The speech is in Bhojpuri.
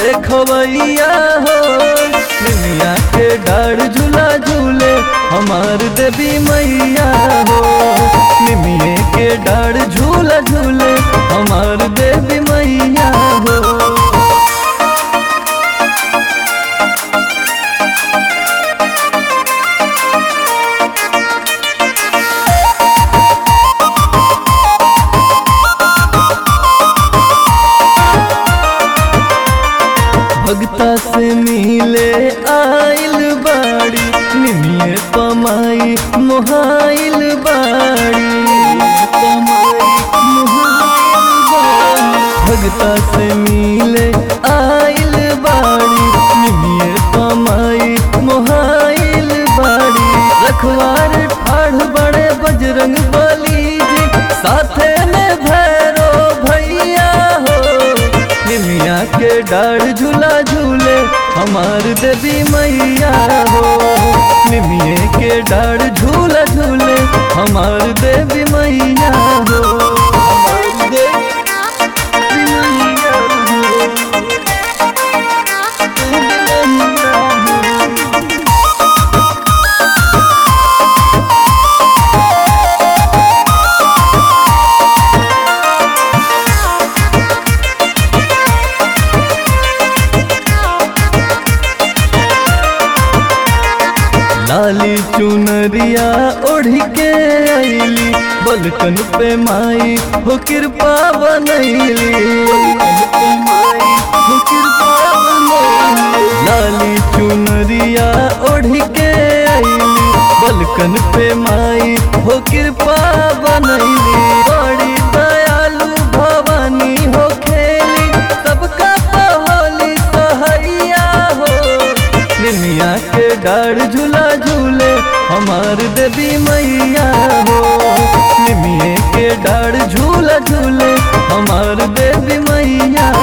देखवैया हो निमिया के डाढ़ झूला झूले हमार देवी मैया हो निमिये के डाढ़ झूला झूले हमार देवी मैया हो भगता से मिले आइल बाड़ी निमिये पमाई मोहाइल बाड़ी पमाई मोहाइल बाड़ी भगता से मिले आइल बाड़ी निमिये पमाई मोहाइल बाड़ी रखवार ठाढ़ बड़े बजरंग बली जी साथे में भैरो भैया हो निमिया के डाढ़ झूला झूले हमार देवी मैया हो निमिये के डाढ़ झूला झूले हमार देवी मैया हो हमार देवी मैया हो। देवी मैया हो। लाली चुनरिया ओढ़ के आईली बलकन पे माई हो कृपा बनैली बलकन पे माई हो कृपा बनैली लाली चुनरिया ओढ़ के आईली बलकन पे माई हो कृपा बनैली बड़ी दयालु भवानी हो खेली सबका पहोली सहैया हो निमिया के डाढ़ झूला झूले हमार देवी मैया हो निमिये के डाढ़ झूला झूले हमार देवी मैया